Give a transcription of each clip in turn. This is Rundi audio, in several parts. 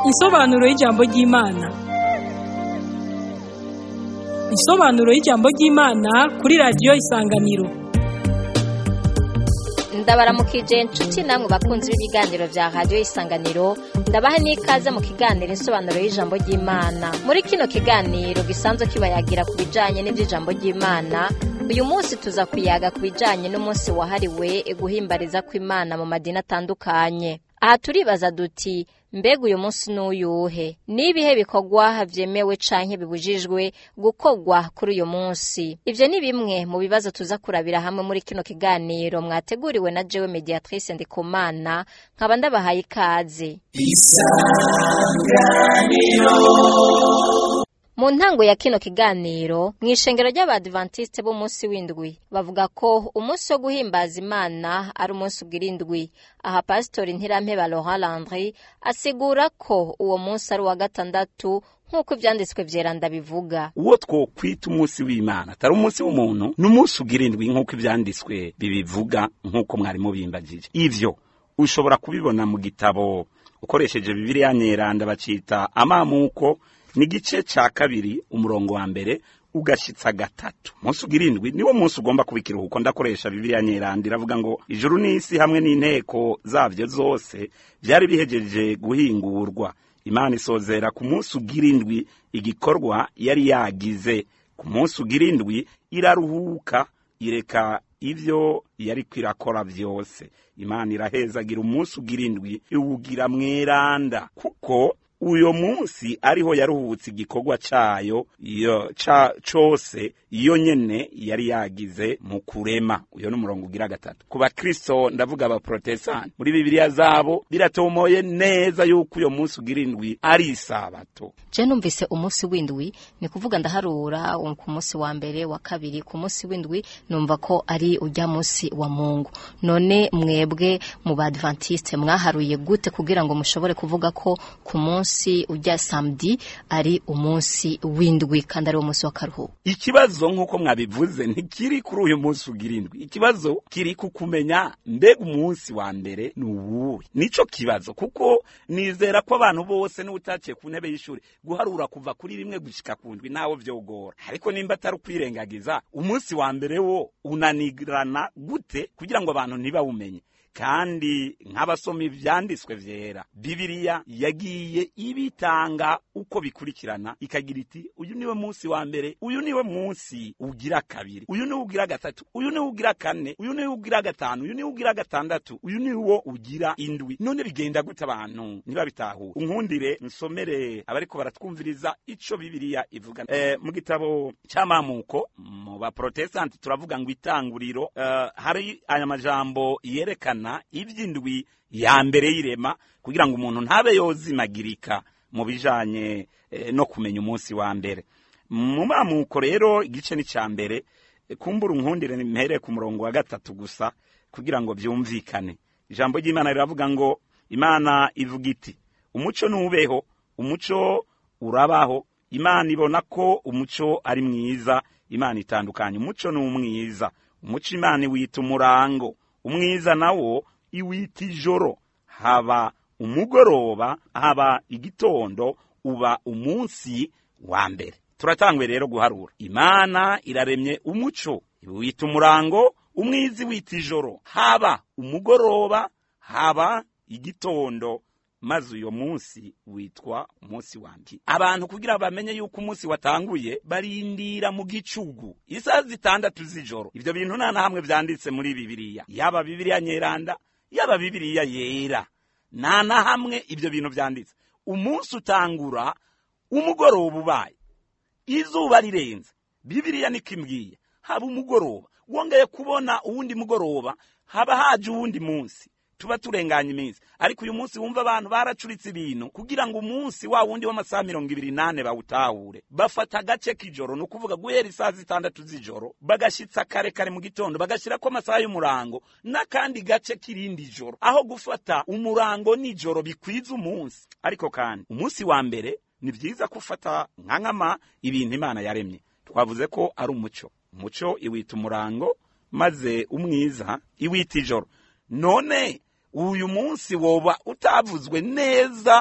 Insobanuro y'ijambo ry'Imana. Insobanuro y'ijambo ry'Imana kuri radiyo Isanganiro. ndabaramukije inshuti namwe bakunzi b'ibiganiro bya radiyo isanganiro ndabaha n'ikaze mu kiganiro insobanuro y'ijambo ry'imana muri kino kiganiro gisanzwe kibayagira ku bijyanye n'iby'ijambo ry'imana uyu munsi tuza kuyaga ku bijyanye n'umunsi wahariwe guhimbariza kw'imana mu madini atandukanye aha turibaza duti mbega uyu munsi n'uyuhe n'ibihe bikorwa byemewe canke bibujijwe gukorwa kuri uyu munsi ivyo ni bimwe mu bibazo tuza kurabira hamwe muri kino kiganiro mwateguriwe na jewe mediatrice ndikumana nkaba ndabahaye ikaze mu ntango ya kino kiganiro mu ishengero ry'abadivantisite b'umunsi w'indwi bavuga ko umunsi wo guhimbaza imana ari umunsi ugira indwi aha pasitori ntirampeba laurent landry asigura ko uwo munsi ari uwa gatandatu nk'uko ibyanditswe vyeranda bivuga uwo twokwita umunsi w'imana atari umunsi w'umuntu ni umunsi ugira indwi nk'uko ibyanditswe bibivuga nk'uko mwarimu bimbagije ivyo ushobora kubibona mu gitabo ukoresheje bibiliya nyeranda bacita amamuko ni igice cya kabiri umurongo wa mbere ugashitsa gatatu umunsi ugira indwi niwo munsi ugomba kuba ikiruhuko ndakoresha bibiliya nyeranda iravuga ngo ijuru n'isi hamwe n'inteko zabyo zose byari bihejeje guhingurwa imana isozera ku munsi ugira indwi igikorwa yari yagize ku munsi ugira indwi iraruhuka ireka ibyo yari kwirakora byose imana irahezagira umunsi ugira indwi iwugira mweranda kuko uyo munsi ariho yaruhutse igikorwa cayo iyo ca cose iyo nyene yari yagize mu kurema uyo ni umurongo ugira gatatu ku bakristo ndavuga abaprotestant muri bibiliya zabo biratomoye neza yuko uyo munsi ugira indwi ari isabato je numvise umunsi w'indwi ni kuvuga ndaharura ku munsi wa mbere wa kabiri ku munsi w'indwi numva ko ari ujya munsi wa mungu none mwebwe mu badventiste mwaharuye gute kugira ngo mushobore kuvuga ko ku munsi umunsi ujya samedi ari umunsi w'indwi kandi ari umunsi w'akaruhuko ikibazo nk'uko mwabivuze ntikiri kuri uyu munsi ugira indwi ikibazo kiri ku kumenya mbega umunsi wa mbere ni uwuhe nico kibazo kuko nizera ko abantu bose n'utaciye ku ntebe y'ishuri guharura kuva kuri rimwe gushika ku ndwi nawe vyogora ariko nimba atari ukwirengagiza umunsi wa mbere wo unanirana gute kugira ngo abantu ntibawumenye kandi nk'abasoma ivyanditswe vyera bibiliya yagiye ibitanga uko bikurikirana ikagira iti uyu niwe munsi wa mbere uyu niwe munsi ugira kabiri uyu niwe ugira gatatu uyu niwe ugira kane uyu niwe ugira gatanu uyu niwe ugira gatandatu uyu niwo ugira indwi none bigenda gute abantu ntibabitahura unkundire nsomere abariko baratwumviriza ico bibiliya ivuga eh, mu gitabo c'amamuko mu baprotestanti turavuga ngo itanguriro uh, hari aya majambo yerekana iby'indwi ya mbere y'irema kugira ngo umuntu ntabe yozimagirika mu bijanye no kumenya umunsi wa mbere mu mamuko rero igice ni cya mbere kumbura unkundire mpere ku murongo wa gatatu gusa kugira ngo byumvikane ijambo ry'imana riravuga ngo imana ivuga iti umuco nubeho umuco urabaho imana ibona ko umuco ari mwiza imana itandukanye umuco ni umwiza umuco imana iwita umurango umwiza nawo iwita ijoro haba umugoroba haba igitondo uba umunsi wa mbere turatangwe rero guharura imana iraremye umuco iwita umurango umwizi wita ijoro haba umugoroba haba igitondo maze uyo munsi witwa umunsi wanje abantu kugira bamenye yuko umunsi watanguye barindira mu gicugu isaha zitandatu z'ijoro ivyo bintu nta na hamwe vyanditse muri bibiliya yaba bibiliya nyeranda yaba bibiliya yera nta na hamwe ivyo bintu vyanditse umunsi utangura umugoroba ubaye izuba rirenze bibiliya niko imbwiye haba umugoroba wongeye kubona uwundi mugoroba haba haje uwundi munsi tuba turenganya iminsi ariko uyu munsi wumva abantu baracuritse ibintu kugira ngo umunsi wa wundi w'amasaha mirongo ibiri nane bawutahure bafata agace k'ijoro ni ukuvuga guhera isaha zitandatu z'ijoro bagashyitsa kare kare mu gitondo bagashyirako amasaha y'umurango n'akandi gace k'irindi joro aho gufata umurango n'ijoro bikwiza umunsi ariko kandi umunsi wa mbere ni byiza gufata nka nkama ibintu imana yaremye twavuze ko ari umuco umuco iwita umurango maze umwiza iwita ijoro none uyu munsi woba utavuzwe neza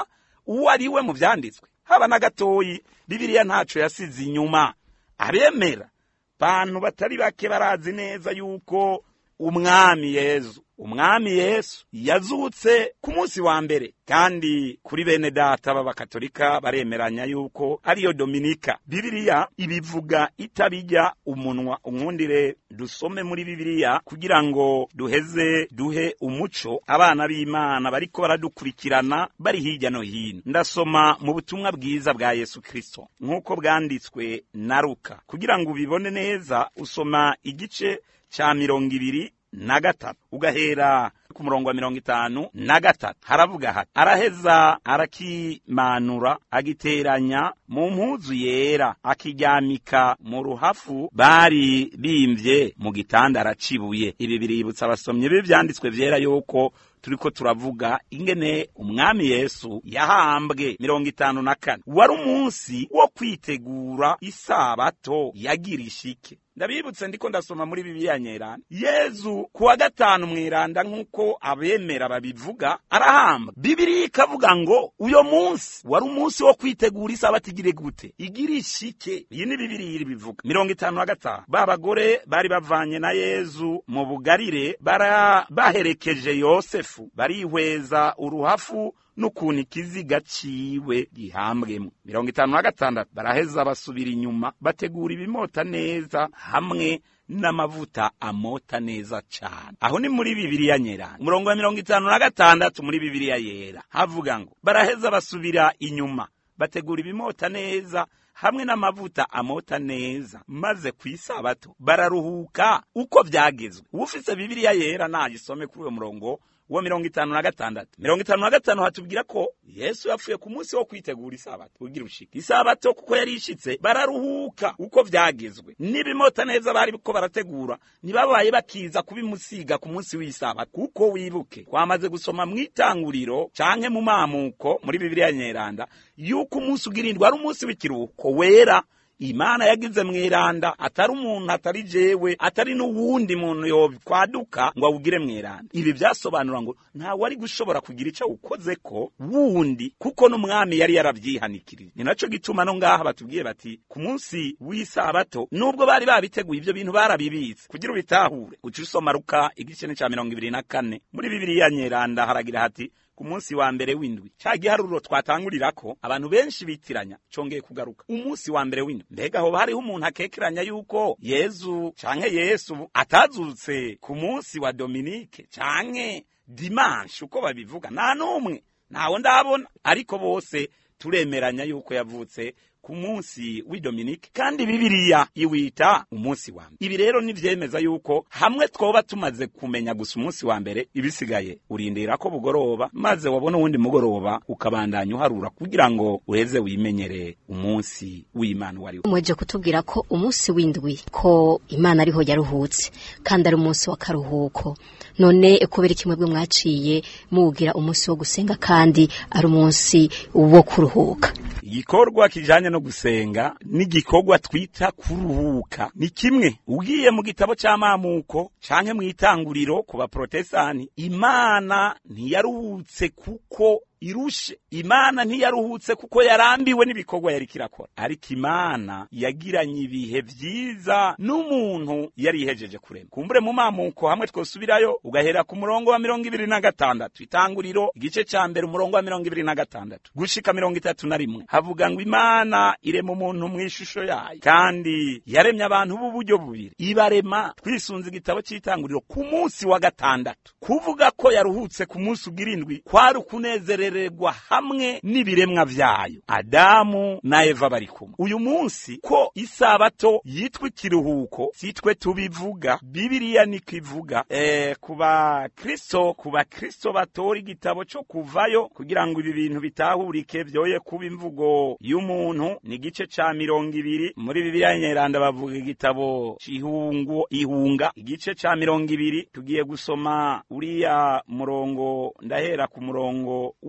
uwo ari we mu vyanditswe haba na gatoyi bibiliya ntaco yasize inyuma abemera bantu batari bake barazi neza yuko umwami yezu umwami yesu yazutse ku munsi wa mbere kandi kuri bene data b'abakatolika baremeranya yuko ariyo dominika bibiliya ibivuga itabijya umunwa unkundire dusome muri bibiliya kugira ngo duheze duhe umuco abana b'imana bariko baradukurikirana bari hirya no hino ndasoma mu butumwa bwiza bwa yesu kristo nk'uko bwanditswe na ruka kugira ngo ubibone neza usoma igice ca mirongo ibiri na gatatu ugahera ku murongo wa mirongo itanu na gatatu haravuga hati araheza arakimanura agiteranya mu mpuzu yera akiryamika mu ruhafu bari bimvye mu gitanda aracibuye ibi biributsa abasomyi b'ivyanditswe vyera yuko turiko turavuga ingene umwami yesu yahambwe mirongo itanu na kane wari umunsi wo kwitegura isabato yagira ishike ndabibutse ndiko ndasoma muri bibiliya nyerana yezu kuwa gatanu mwiranda nk'uko abemera babivuga arahamba bibiliya ikavuga ngo uyo munsi wari umunsi wo kwitegura isabato igire gute igira ishike iyi ni bibiliya iri bivuga mirongo itanu na gatanu ba bagore bari bavanye na yezu mu bugarire bara baherekeje yosefu barihweza uruhafu n'ukuntu ikiziga ciwe gihambwemo mirongo itanu na gatandatu baraheza basubira inyuma bategura ibimota neza hamwe n'amavuta amota neza cane aho ni muri bibiliya nyerana umurongo wa mirongo itanu na gatandatu muri bibiliya yera havuga ngo baraheza basubira inyuma bategura ibimota neza hamwe n'amavuta amota neza maze ku isabato bararuhuka uko vyagezwe ufise bibiliya yera nagisome kuri uyo murongo wa mirongo itanu na gatandatu mirongo itanu na gatanu hatubwira ko yesu yapfuye ku munsi wo kwitegura isabato ugira ushika isabato kuko yari ishitse bararuhuka uko vyagezwe n'ibimota neza bari ko barategura ntibabaye bakiza kubimusiga ku munsi w'isabato kuko wibuke twamaze gusoma mu itanguriro canke mu mamuko muri bibiliya nyeranda yuko umunsi ugirindwa ari umunsi w'ikiruhuko wera imana yagize mwiranda atari umuntu atari jewe atari n'uwundi muntu yokwaduka ngo awugire mwiranda ibi vyasobanura ngo ntawe ari gushobora kugira ico awukozeko wundi kuko n'umwami yari yaravyihanikirije ni naco gituma no ngaha batubwiye bati ku munsi w'isabato nubwo bari babiteguye ivyo bintu barabibitse kugira ubitahure uca usoma ruka igice ca mirongo ibiri na kane muri bibiliya nyeranda haragira hati ku munsi wa mbere w'indwi ca giharuro twatangurirako abantu benshi bitiranya congeye kugaruka umunsi wa mbere w'indwi mbega hoba hariho umuntu akekeranya yuko yezu canke yesu atazutse ku munsi wa dominike canke dimanche uko babivuga nta n'umwe ntawo ndabona ariko bose turemeranya yuko yavutse ku munsi w'idominike kandi bibiliya iwita umunsi wa mbere ibi rero nivyemeza yuko hamwe twoba tumaze kumenya gusa umunsi wa mbere ibisigaye urindira ko bugoroba maze wabona uwundi mugoroba ukabandanya uharura kugira ngo uheze wimenyere umunsi w'imana wari mweje kutubwira ko umunsi w'indwi ko imana ariho yaruhutse kandi ari umunsi w'akaruhuko none kubera kimwe bwe mwaciye muwugira umunsi wo gusenga kandi ari umunsi wo kuruhuka igikorwa kijanye no gusenga n'igikorwa twita kuruhuka ni kimwe ugiye mu gitabo c'amamuko canke mw'itanguriro ku baprotestani imana ntiyaruhutse kuko irushe imana ntiyaruhutse kuko yarambiwe n'ibikorwa yari kirakora ariko imana yagiranye ibihe vyiza n'umuntu yari ihejeje kurema kumbure mu mamuko hamwe twosubirayo ugahera ku murongo wa mirongo ibiri na gatandatu itanguriro igice ca mbere umurongo wa mirongo ibiri na gatandatu gushika mirongo itatu na rimwe havuga ngo imana irema umuntu mw'ishusho yayo kandi yaremye abantu b'uburyo bubiri ibarema twisunze igitabo c'itanguriro ku munsi wa gatandatu kuvuga ko yaruhutse ku munsi ugira indwi kwari ukunezerera kurererwa hamwe n'ibiremwa vyayo adamu na eva bari kumwe uyu munsi ko isabato yitwa ikiruhuko sitwe tubivuga bibiliya niko ivuga e, ku bakristo ku bakristo batora igitabo co kuvayo kugira ngo ibi bintu bitahurike vyoye kuba imvugo y'umuntu ni igice ca mirongo ibiri muri bibiliya nyeranda bavuga igitabo c'ihungu ihunga igice ca mirongo ibiri tugiye gusoma uriya murongo ndahera ku murongo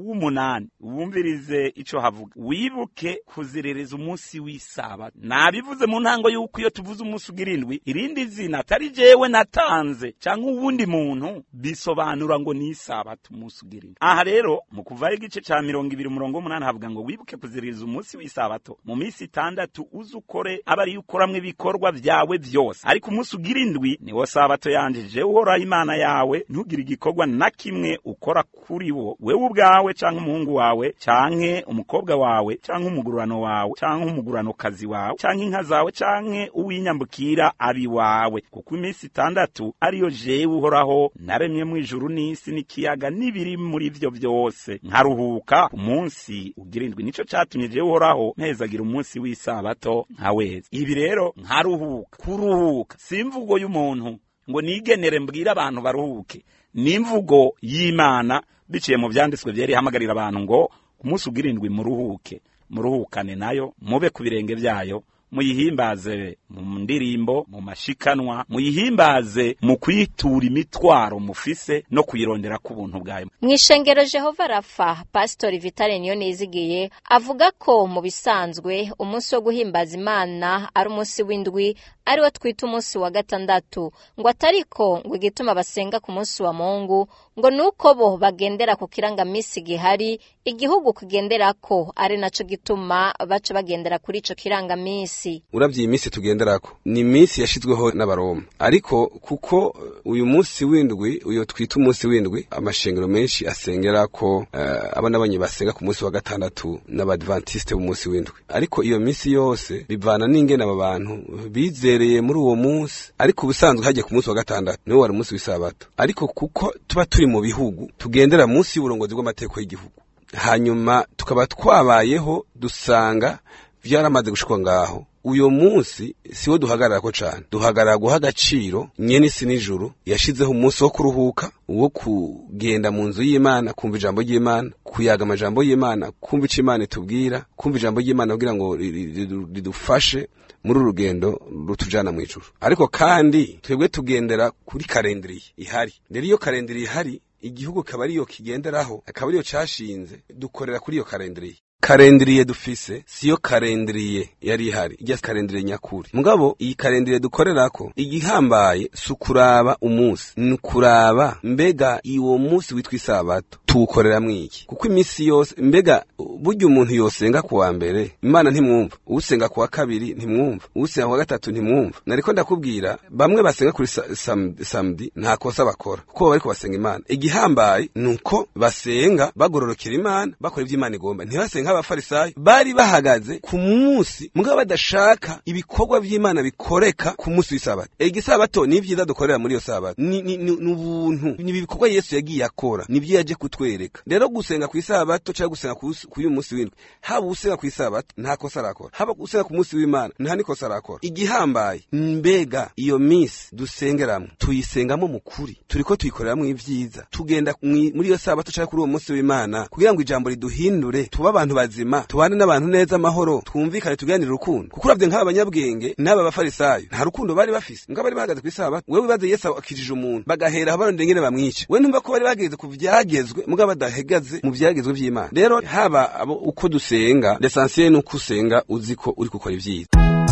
w'umunani wumvirize ico havuga wibuke kuziririza umunsi w'isabato nabivuze mu ntango y'uko iyo tuvuze umunsi ugira indwi irindi zina atari jewe natanze canke uwundi muntu bisobanura ngo ni isabato umunsi ugira indwi aha rero mu kuvaho igice ca mirongo ibiri umurongo w'umunani havuga ngo wibuke kuziririza umunsi w'isabato mu minsi itandatu uze ukore aba ariyo ukoramwo ibikorwa vyawe vyose ariko umunsi ugira indwi niwo sabato yanje jewe uhoraho imana yawe ntugire igikorwa na kimwe ukora kuri wo wewe ubwawe canke umuhungu wawe canke umukobwa wawe canke umugurano wawe canke umuguranokazi wawe canke inka zawe canke uwinyambukira abi wawe kuko iminsi itandatu ariyo jewe uhoraho naremye mu ijuru n'isi n'ikiyaga n'ibiri muri vyo vyose nkaruhuka ku munsi ugira indwi nico catumye jewe uhoraho mpezagira umunsi w'isabato nkaweza ibi rero nkaruhuka kuruhuka si imvugo y'umuntu ngo nigenere mbwire abantu baruhuke ni imvugo y'imana biciye mu vyanditswe vyera ihamagarira abantu ngo ku munsi ugira indwi muruhuke muruhukane nayo mube ku birenge vyayo muyihimbaze mu ndirimbo mu mashikanwa muyihimbaze mu kwitura imitwaro mufise no kuyirondera ku buntu bwayo mu ishengero jehova rafa pasitori vitale niyo nizigiye avuga ko mu bisanzwe umunsi wo guhimbaza imana ari umunsi w'indwi ariwo twita umunsi wa gatandatu ngo atariko ngo igituma basenga ku munsi wa mungu ngo nuko bo bagendera ku kirangamisi gihari igihugu kigenderako ari naco gituma baca bagendera kuri ico kirangamisi uravye iyi minsi tugenderako ni iminsi yashizweho n'abaroma ariko kuko uyu munsi w'indwi uyo twita umunsi w'indwi amashengero menshi asengerako uh, abana banye basenga ku munsi wa gatandatu n'abadventiste b'umunsi w'indwi ariko iyo minsi yose bivana n'ingene aba bantu bizereye muri uwo munsi ariko ubusanzwe hagiye ku munsi wa gatandatu niwo wari umunsi w'isabato ariko kuko tuba turi mu bihugu tugendera munsi y'uburongozi bw'amategeko y'igihugu hanyuma tukaba twabayeho dusanga vyaramaze gushikwa ngaho uyo munsi siwo duhagararako cane duhagarara guha agaciro nyene isi n'ijuru yashizeho umunsi wo kuruhuka wo kugenda mu nzu y'imana kumva ijambo ry'imana kuyaga amajambo y'imana kumva ico imana itubwira kumva ijambo ry'imana kugira ngo ridufashe muri uru rugendo rutujana mu ijuru ariko kandi twebwe tugendera kuri karendiriye ihari rero iyo karendiriye ihari igihugu kaba ariyo kigenderaho akaba ariyo cashinze dukorera kuri iyo karendiriye karendiriye dufise siyo karendiriye yari ihari ijya karendiriye nyakuri mugabo iyi karendiriye dukorerako igihambaye si ukuraba umunsi ni ukuraba mbega uwo munsi witwa isabato tuwukoreramwo iki kuko iminsi yose mbega burya umuntu yosenga ku wa mbere imana ntimwumva usenga ku wa kabiri ntimwumva usenga ku wa gatatu ntimwumva nariko ndakubwira bamwe basenga kuri samedi nta kosa bakora kuko baba bariko basenga imana igihambaye ni uko basenga bagororokera imana bakora ivyo imana igomba ntibasenga nk'abafarisayo bari bahagaze ku munsi mugabo badashaka ibikorwa vy'imana bikoreka ku munsi w'isabato igisabato ni vyiza dukorera muri iyo sabato ni ni- ni- ni ubuntu ni ibikorwa yesu yagiye akora nivyo yaje kutwereka rero gusenga ku isabato cyangwa gusenga ku usi- ku uyu munsi w'indwi haba usenga ku isabato nta kosa arakora haba usenga ku munsi w'imana nta nikosa arakora igihambaye mbega iyo minsi dusengeramo tuyisengamo mu kuri turiko tuyikoreramo ivyiza tugenda mwi- muri iyo sabato cyangwa kuri uwo munsi w'imana kugira ngo ijambo riduhindure tube abantu bazima tubane n'abantu neza amahoro twumvikane tuganire urukundo kuko uravye nk'aba banyabwenge n'aba bafarisayo nta rukundo bari bafise ngo bari bahagaze ku isabato wewe wibaze yesu akijije umuntu bagahera aho barondera ingene bamwica we ntumva ko bari bageze ku vyagezwe mugabo badahagaze mu vyagezwe vy'imana rero haba abo uko dusenga l'essentiel ni uko usenga uzi ko uri gukora ivyiza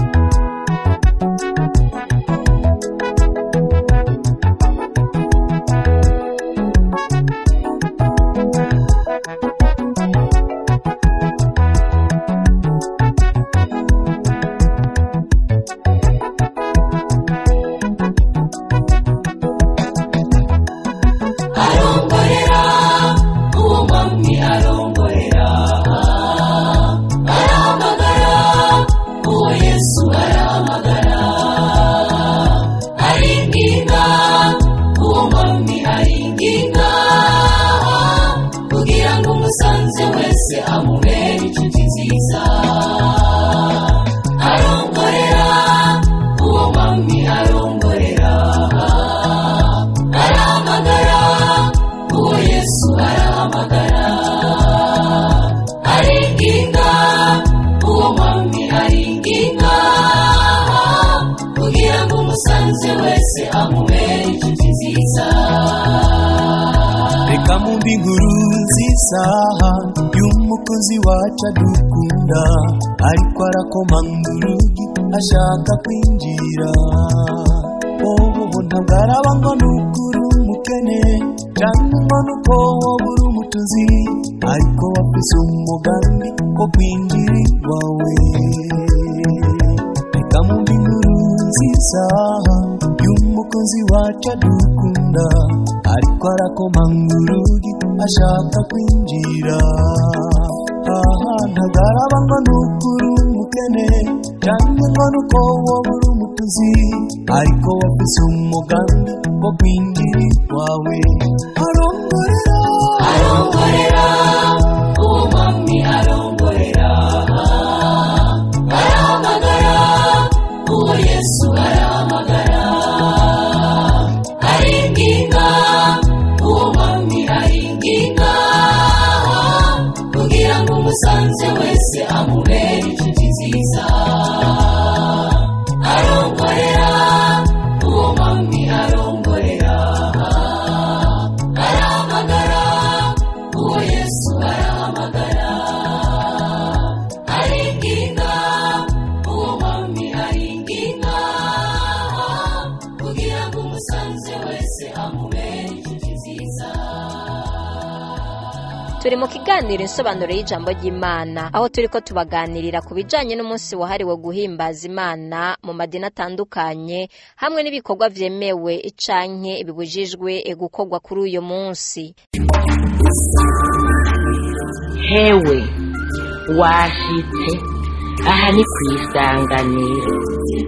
arongorera uwo mwami arongorera arahamagara uwo reka mumbi inkuru nziza y'umukozi wacu adukunda ariko arakomanga urugi ashaka kwinjira wowe ntabwo araba ngo ni ukuri umukene cyangwa ngo ni uko wowe uri umutuzi ariko wafise umugambi wo kwinjira iwawe reka mumbi inkuru nziza y'umukozi wacu adukunda ariko arakomanga urugi ashaka kwinjira aha ntabwo araba ngo ni ukuri umukene cyangwa ngo ni uko wowe uri umutuzi ariko wafise umugambi wo kwinjira iwawe arongorera arongorera uwo mwami arongorera arahamagara uwo yesu arahamagara aringinga uwo mwami aringinga kugira ngo umusanze wese amubere inshuti nziza arongorera uwo mwami arongorera arahamagara uwo yesu arahamagara aringinga uwo mwami aringinga kugira ngo umusanze wese amubere inshuti nziza turi mu kiganiro insobanuro y'ijambo ry'imana aho turi ko tubaganirira ku bijyanye n'umunsi wahariwe guhimbaza imana mu madini atandukanye hamwe n'ibikorwa byemewe icanke bibujijwe gukorwa kuri uyu munsi hewe washitse aha ni ku isanganiro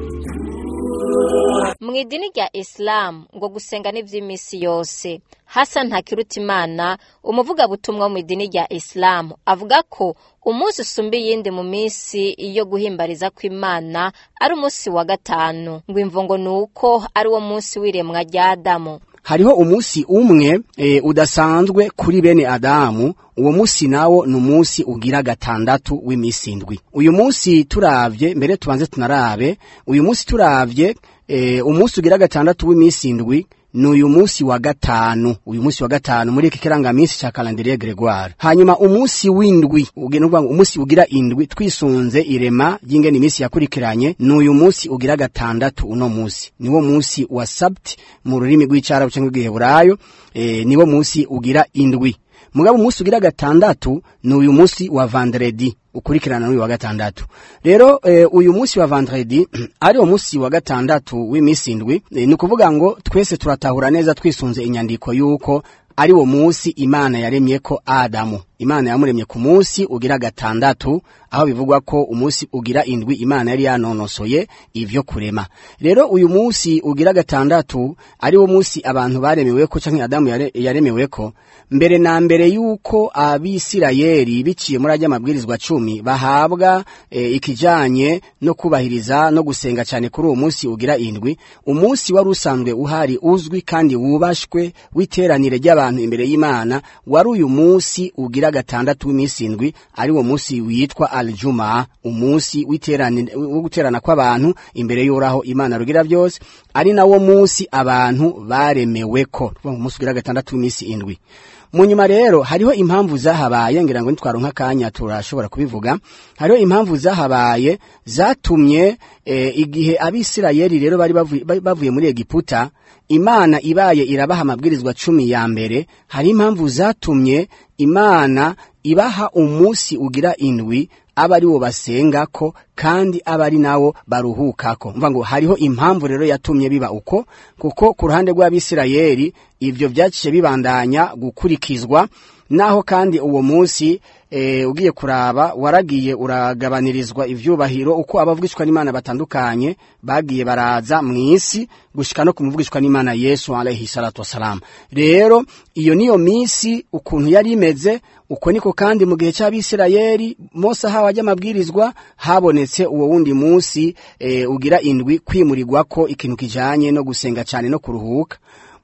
mu idini rya isilamu ngo gusenga n'iby'iminsi yose hasa ntakirutimana umuvugabutumwa wo mu idini rya isilamu avuga ko umunsi usumba iyindi mu minsi yo guhimbariza kw'imana ari umunsi wa gatanu ngo imvo ngo ni uko ari wo munsi w'iremwa rya adamu hariho umunsi umwe e, udasanzwe kuri bene adamu uwo munsi nawo ni umunsi ugira gatandatu w'iminsi indwi uyu munsi turavye mbere tubanze tunarabe uyu munsi turavye e, umunsi ugira gatandatu w'iminsi indwi ni uyu munsi wa gatanu uyu munsi wa gatanu muri iki kirangaminsi ca calendrier gregoire hanyuma umunsi w'indwi ugira umunsi ugira indwi twisunze irema ry'ingene iminsi yakurikiranye ni uyu munsi ugira gatandatu uno munsi niwo munsi wa sabt mu rurimi rw'icarabu cyangwa rw'igiheburayo e, niwo munsi ugira indwi mugabo umunsi ugira gatandatu ni uyu munsi wa vendredi ukurikirana n'uyu wa gatandatu rero e, uyu munsi wa vendredi ari umunsi wa gatandatu w'iminsi indwi e, ni ukuvuga ngo twese turatahura neza twisunze inyandiko y'uko ari wo munsi imana yaremye ko adamu imana yamuremye ku munsi ugira gatandatu aho bivugwa ko umunsi ugira indwi imana yari yanonosoye ivyo kurema rero uyu munsi ugira gatandatu ari wo munsi abantu baremeweko canke adamu yare, yaremeweko mbere na mbere yuko abisirayeli biciye muri ajya amabwirizwa cumi bahabwa e, ikijanye no kubahiriza no gusenga cyane kuri uwo munsi ugira indwi umunsi wari usanzwe uhari uzwi kandi wubashwe w'iteranire ry'abantu imbere y'imana wari uyu munsi ugira gatandatu w'iminsi indwi ari wo munsi witwa aljuma umunsi wo guterana kw'abantu imbere y'uraho imana rugira byose ari nawo munsi abantu baremeweko umunsi ugira gatandatu w'iminsi indwi mu nyuma rero hariho impamvu zahabaye ngira ngo nitwaronka akanya turashobora kubivuga hariho impamvu zahabaye zatumye e, igihe abisirayeli rero bari bavuye, bavuye muri egiputa imana ibaye irabaha amabwirizwa cumi ya mbere hari impamvu zatumye imana ibaha umunsi ugira indwi aba ari wo basengako kandi aba ari nawo baruhukako mva ngo hariho impamvu rero yatumye biba uko kuko ku ruhande rw'abisirayeli ibyo byaciye bibandanya gukurikizwa naho kandi uwo munsi e, ugiye kuraba waragiye uragabanirizwa ivyubahiro uko abavugishwa n'Imana batandukanye bagiye baraza mu isi gushika no kumuvugishwa n'Imana Yesu alayhi salatu wasalam rero iyo niyo misi ukuntu yari imeze uko niko kandi mu gihe cy'abisirayeli Mose ahawe ajya amabwirizwa habonetse uwo wundi munsi e, ugira indwi kwimurirwa ko ikintu kijanye no gusenga cyane no kuruhuka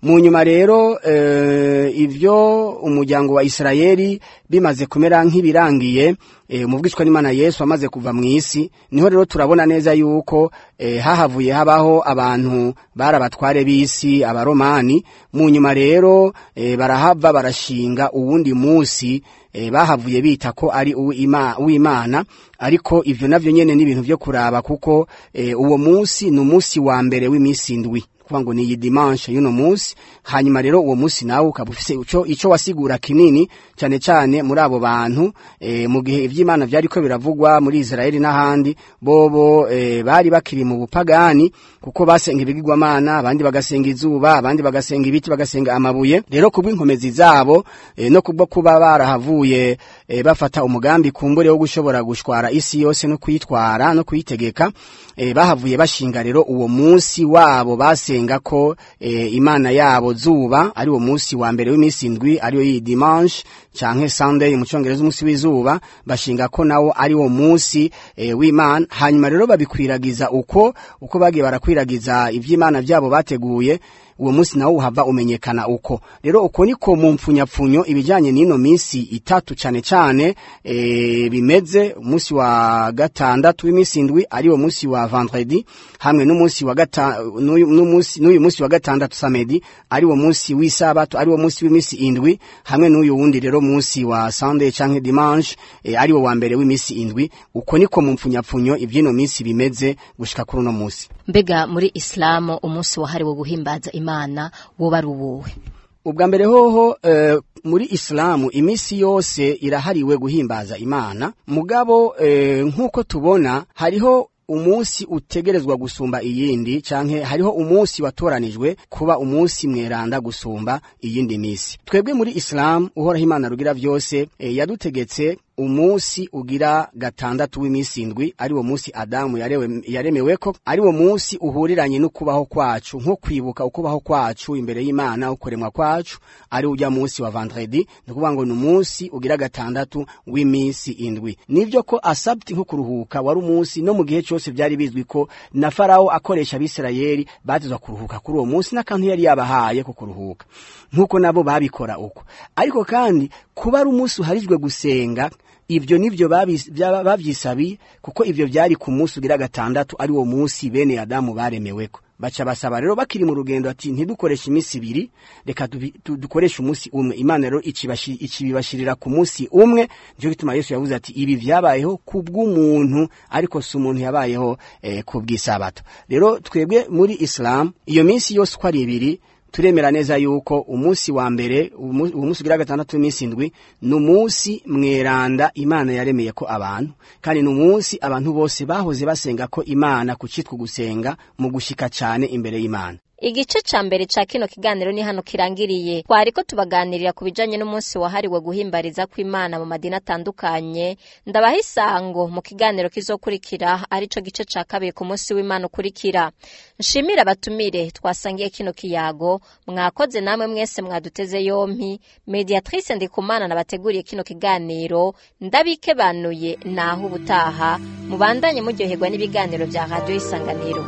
mu nyuma rero eh, ivyo umuryango wa Isirayeli bimaze kumera nk'ibirangiye eh, umuvugishwa n'Imana Yesu amaze kuva mu isi niho rero turabona neza yuko eh, hahavuye habaho abantu barabatware b'isi abaromani mu nyuma rero eh, barahava barashinga uwundi musi eh, bahavuye bita ko ari uw'Ima- uw'Imana ariko ivyo navyo nyene ni ibintu vyo kuraba kuko eh, uwo musi ni umunsi wa mbere w'iminsi indwi kuvuga ngo ni iyi dimanche y'uno munsi hanyuma rero uwo munsi nawe ukaba ufise ico ico wasigura kinini cyane cyane muri abo bantu e, mu gihe ivy'Imana vyari ko biravugwa muri Israeli n'ahandi bobo e, bari bakiri mu bupagani kuko basenga ibigirwamana abandi bagasenga izuba abandi bagasenga ibiti bagasenga amabuye rero kubw'inkomezi zabo e, no kubwo kuba barahavuye e, bafata umugambi kumbure wo gushobora gushwara isi yose no kuyitwara no kuyitegeka e, bahavuye bashinga rero uwo munsi wabo basenga ko e, imana yabo zuba ari uwo munsi wa mbere w'iminsi indwi ariyo iyi dimanche canke sunday mu cyongereza umunsi w'izuba bashinga ko nawo ari wo munsi e, w'imana hanyuma rero babikwiragiza uko uko bagiye barakwiragiza ivy'imana vyabo bateguye uwo munsi nawo uhava umenyekana uko rero uko niko mu mpfunyapfunyo ibijanye n'ino minsi itatu cane cane e, bimeze umunsi wa gatandatu w'iminsi indwi ari wo munsi wa vendredi hamwe n'umunsi wa gata n'uyu n'umunsi- n'uyu munsi wa gatandatu samedi ari wo munsi w'isabato ari wo munsi w'iminsi indwi hamwe n'uyu wundi rero munsi wa sunday canke dimanche e, ari wo wa mbere w'iminsi indwi uko niko mu mpfunyapfunyo ivy'ino minsi bimeze gushika kuri uno munsi mbega muri isilamu umunsi wahariwe guhimbaza imana woba ari uwuwe ubwa mbere hoho eh, muri isilamu iminsi yose irahariwe guhimbaza imana mugabo eh, nk'uko tubona hariho umunsi utegerezwa gusumba iyindi canke hariho umunsi watoranijwe kuba umunsi mweranda gusumba iyindi misi twebwe muri isilamu uhoraho imana rugira vyose eh, yadutegetse umunsi ugira gatandatu w'iminsi indwi ari wo munsi adamu yarewe, yaremeweko ari wo munsi uhuriranye n'ukubaho kwacu nko kwibuka ukubaho kwacu imbere y'imana ukuremwa kwacu ari ujya munsi wa vendredi ni ukuvuga ngo ni umunsi ugira gatandatu w'iminsi indwi nivyo ko asabti nko kuruhuka wari umunsi no mu gihe cyose byari bizwi ko na farawo akoresha abisirayeli batezwa kuruhuka kuri uwo munsi n'akantu yari yabahaye ko kuruhuka nk'uko nabo babikora uko ariko kandi kuba ari umunsi uharijwe gusenga ivyo nivyo babis- byaba- bavyisabiye kuko ivyo vyari ku munsi ugira gatandatu ari wo munsi bene adamu baremeweko baca basaba rero bakiri mu rugendo ati ntidukoreshe iminsi ibiri reka dubi- du- dukoreshe umunsi umwe imana rero icibashi- icibibashirira ku munsi umwe nico gituma yesu yavuze ati ibi vyabayeho kubw'umuntu ariko si umuntu yabayeho eh, kubw'isabato rero twebwe muri islam iyo minsi yose uko ari ibiri turemera neza yuko umunsi wa mbere umu- uwo munsi ugira gatandatu w'iminsi indwi ni umunsi mweranda imana yaremeye ko abantu kandi ni umunsi abantu bose bahoze basenga ko imana ku citwa gusenga mu gushika cane imbere y'imana igice ca mbere ca kino kiganiro ni hano kirangiriye twariko tubaganirira ku bijanye n'umunsi wahariwe guhimbariza kw'imana mu madini atandukanye ndabaha isango mu kiganiro kizokurikira arico gice ca kabiri ku munsi w'imana ukurikira nshimire abatumire twasangiye kino kiyago mwakoze namwe mwese mwaduteze yompi mediatrice ndikumana nabateguriye kino kiganiro ndabikebanuye naho ubutaha mubandanye muryoherwa n'ibiganiro vya radiyo isanganiro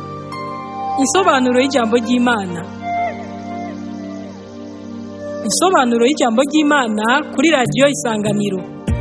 Insobanuro y'ijambo ry'Imana. Insobanuro y'ijambo ry'Imana kuri radiyo Isanganiro.